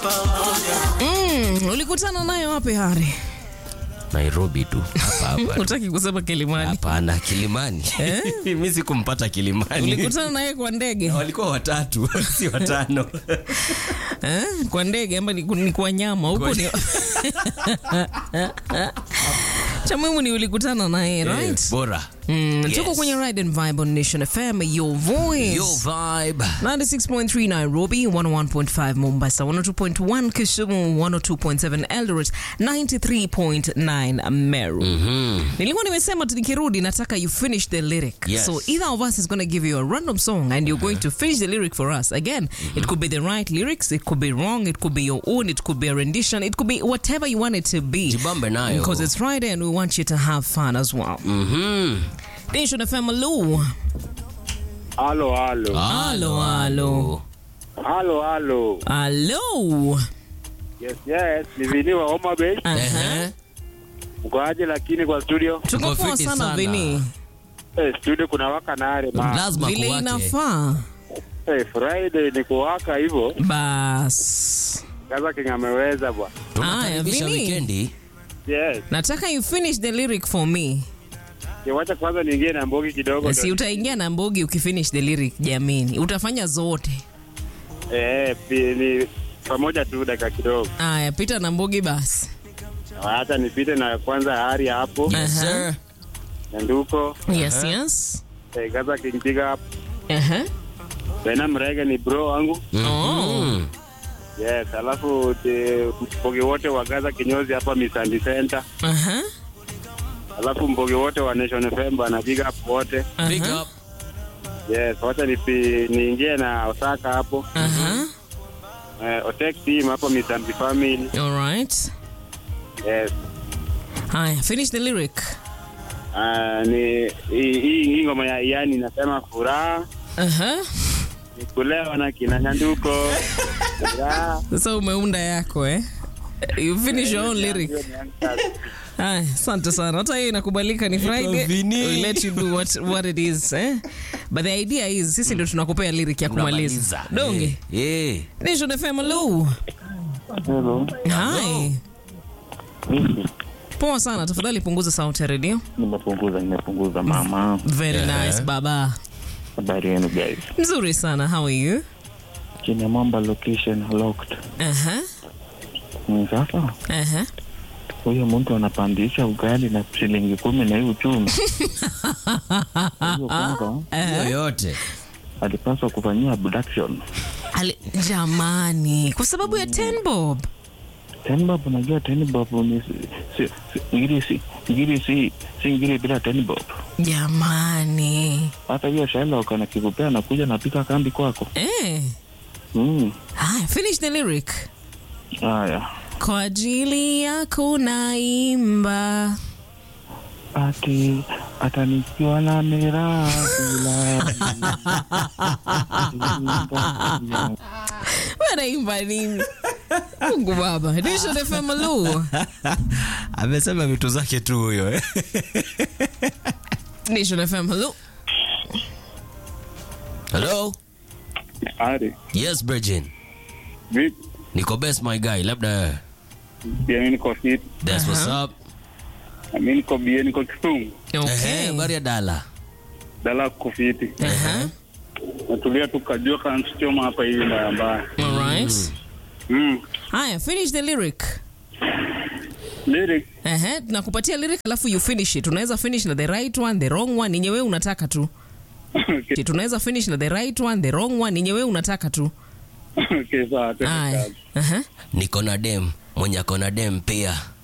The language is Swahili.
Mm, ulikutana naye wapi Hari? Nairobi tu hapa hapa. Utaki kusema Kilimani? Hapana, Kilimani. Mimi sikumpata Kilimani. Ulikutana naye kwa ndege Walikuwa watatu, si watano. eh? Kwa ndege ama ni, ni kwa nyama huko ni cha muhimu ni ulikutana naye right? Eh, Bora. Mm, Yes. tuko kwenye Ride and Vibe on Nation FM, your voice. Yo vibe. 96.3 Nairobi, 101.5 Mombasa, 102.1 Kisumu, 102.7 Eldoret, 93.9 Meru. Nilikuwa nimesema tu nikirudi nataka you finish the lyric. Yes. So either of us is going to give you a random song and you're going to finish the lyric for us. Again, it could be the right lyrics, it could be wrong, it could be your own, it could be a rendition, it could be whatever you want it to be. Jibambe nayo. Because it's Friday and we want you to have fun as well. Mhm. Nation FM, hello. Halo, halo, Halo, halo. halo, halo. Hello. Yes, yes, ni Vini wa Homa Bay. Aha. Ehe. Mko aje lakini kwa studio? Tuko Tuko poa fiti sana sana. Vini. Eh, studio kuna waka nare ma. Lazima Vile kuwake. inafaa. Eh, Friday ni kuwaka hivyo. Bas. Kaza King ameweza bwana. Tunakaribisha Vini. wikendi. Yes. Nataka you finish the lyric for me. Kiwacha kwanza niingie na mbogi kidogo. Si utaingia na mbogi ukifinish the lyric jamini. Utafanya zote. Eh, pi- ni pamoja tu dakika kidogo. Aya, pita na mbogi basi. Hata nipite na kwanza hari hapo. Yes, Aha. sir. Nyanduko. Yes, yes. Eh, Kaza King pick up. Aha. Bena Mrege ni bro wangu. Oh. Yes, alafu te- mbogi wote wa Gaza kinyozi hapa Misandi Center. Aha. Alafu mbogi wote wa Nation FM bana big up wote. Big Aha. up. Yes, wacha nipi- niingie na Osaka hapo. Aha. Eh, Otek team hapo Misambi family. All right. Yes. Haya, finish the lyric. Ah, ni hii hii- hii ngoma ya yani inasema furaha Aha. ni kulewa na kina Nyanduko. Furaha. Sasa umeunda yako eh? You finish your own lyric. Haya, asante sana. Hata hiyo inakubalika ni Friday. Vini. We let you do what, what it is, eh? But the idea is sisi ndio tunakupea lyric ya kumaliza. Donge. Eh, eh. Nation FM hello. Hello. Hi. Vipi? Poa sana, tafadhali punguza sauti ya redio. Nimepunguza, nimepunguza mama. Very Yeah. nice baba. Habari yenu guys? Nzuri sana. How are you? Chini ya mwamba location locked. Aha. Mm, Sasa Aha. huyo mtu anapandisha ugali na shilingi kumi na hii uchumi. Huyo kwanza Yoyote. alipaswa kufanyia abduction. Ali, jamani, kwa sababu ya 10 bob. Ten bob, unajua ten bob ni si, si, si, ngiri si ngiri si si ngiri bila ten bob. Jamani. Hata hiyo Sherlock anakikupea nakuja napika kambi kwako. Eh. Mm. Haya, finish the lyric. Haya. Kwa ajili yako naimba. Ati atanikiwa na mirabila Wanaimba nini? Mungu baba. Nation FM hello. Amesema vitu zake tu huyo. eh. Nation FM hello. Hello? Ari. Yes, Virgin. Vipi? Niko best my guy. Labda Pia mimi niko fit. that's what's up. Na mimi niko bie niko Kisumu. Ehe, Okay. habari ya dala. Dala kuko fiti. Aha. Natulia tu kajua kansichoma hapa hivi mbaya mbaya. All right. Mm. Haya, finish the lyric. Lyric. Ehe, tunakupatia lyric alafu you finish it. Unaweza finish na the right one, the wrong one, yenye wewe unataka tu. okay. Tunaweza finish na the right one, the wrong one, yenye wewe unataka tu. Okay, sawa. twende Haya. kazi. Aha. Niko na dem, mwenye ako na dem pia.